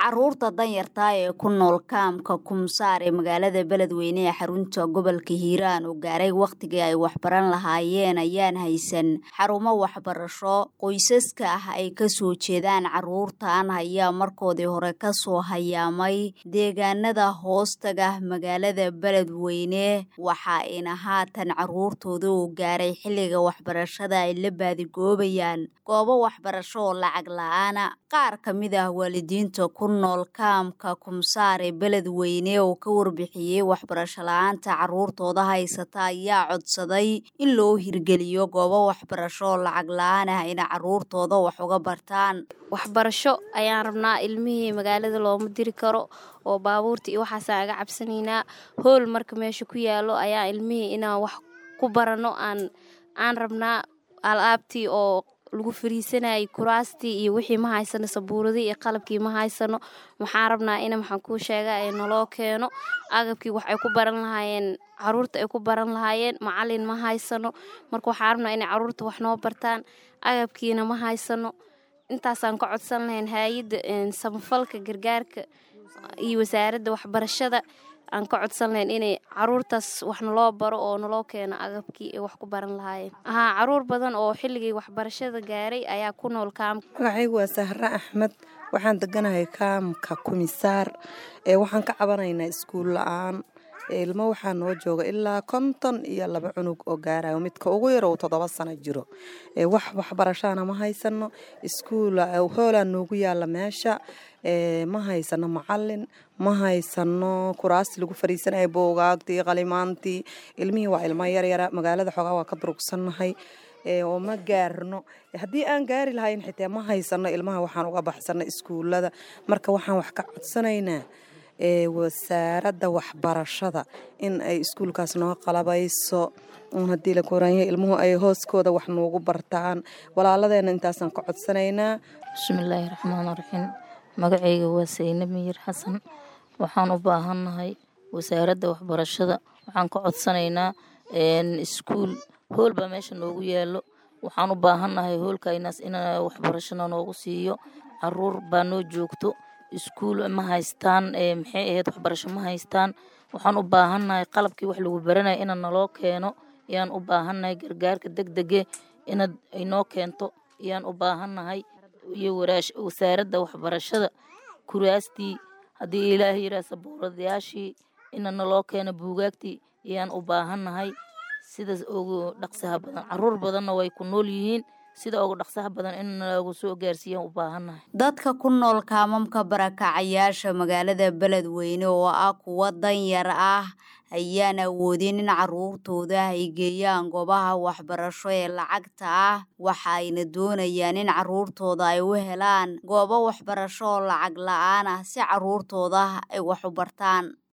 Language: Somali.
caruurta danyarta ee ku nool kaamka kumsaar ee magaalada beledweyne ee xarunta gobolka hiiraan oo gaaray wakhtigii ay waxbaran lahaayeen ayaan haysan xarumo waxbarasho qoysaska ah ay kasoo jeedaan caruurtan ayaa markoodii hore kasoo hayaamay deegaanada hoostaga magaalada beledweyne waxa ayna haatan caruurtooda oo gaaray xilliga waxbarashada ay la baadigoobayaan goobo waxbarasho oo lacag la-aana qaar ka mid ah waalidiinta ku nool kaamka kumsaar ee beledweyne oo ka warbixiyey waxbarasho la-aanta caruurtooda haysata ayaa codsaday in loo hirgeliyo goobo waxbarasho oo lacag la-aan ah ina caruurtooda wax uga bartaan waxbarasho ayaan rabnaa ilmihii magaalada looma diri karo oo baabuurta iyo waxaasaan aga cabsanaynaa hool marka meesha ku yaalo ayaa ilmihii inaan wax ku barano aan aan rabnaa alaabtii oo lagu fariisanayay kuraastii iyo wixii ma haysano sabuuradii iyo qalabkii ma haysano waxaan rabnaa in maxaan kuu sheega ee naloo keeno agabkii wax ay ku baran lahaayeen caruurta ay ku baran lahaayeen macalin ma haysano marka waxaan rabnaa inay caruurta wax noo bartaan agabkiina ma haysano intaasaan ka codsan lahayn hay-adda samafalka gargaarka iyo wasaaradda waxbarashada aan ka codsan lahayn inay caruurtaas wax naloo baro oo naloo keeno agabkii ay wax ku baran lahaayeen haa caruur badan oo xilligii waxbarashada gaaray ayaa ku nool kaamka magacaygu waa sahre axmed waxaan deganahay kaamka kumisaar ee waxaan ka cabanaynaa iskuul la-aan ilmo waxaa noo jooga ilaa konton iyo laba cunug oo gaarayo midka ugu yar uu toddoba sano jiro wax waxbarashaana ma haysano iskuul hoolaa noogu yaala meesha ma haysano macalin ma haysano kuraasti lagu fariisanaya boogaagtii qalimaantii ilmihii waa ilmo yaryara magaalada xoogaa waa ka durugsannahay oo ma gaarno haddii aan gaari lahayn xitaa ma haysano ilmaha waxaan uga baxsano iskuulada marka waxaan wax ka codsanaynaa wasaaradda waxbarashada in ay iskuulkaas noo qalabayso haddii la koraanya ilmuhu ay hooskooda wax noogu bartaan walaaladeena intaasaan ka codsanaynaa bismillaahi raxmaan raxiim magacayga waa sayne miyir xasan waxaan u baahannahay wasaaradda waxbarashada waxaan ka codsanaynaa iskuul hool baa meesha noogu yaalo waxaan u baahannahay hoolkaynaas in waxbarashana noogu siiyo caruur baa noo joogto iskuul ma haystaan maxay ahayd waxbarasho ma haystaan waxaan u baahannahay qalabkii wax lagu baranaya ina naloo keeno ayaan u baahannahay gargaarka deg dege inaad inoo keento ayaan u baahannahay iyo wasaaradda waxbarashada kuraastii haddii ilaah yiraa sabuuradayaashii ina naloo keeno buugaagtii ayaan u baahannahay sidaas ugu dhaqsaha badan caruur badanna way ku nool yihiin sida ugu dhaqsaha badan in lagu soo gaarsiiyaan u baahannahay dadka ku nool kaamamka barakacayaasha magaalada beledweyne oo ah kuwa danyar ah ayaan awoodin in caruurtooda ay geeyaan goobaha waxbarasho ee lacagta ah waxa ayna doonayaan in caruurtooda ay u helaan goobo waxbarasho oo lacag la-aan ah si caruurtooda ay wax u bartaan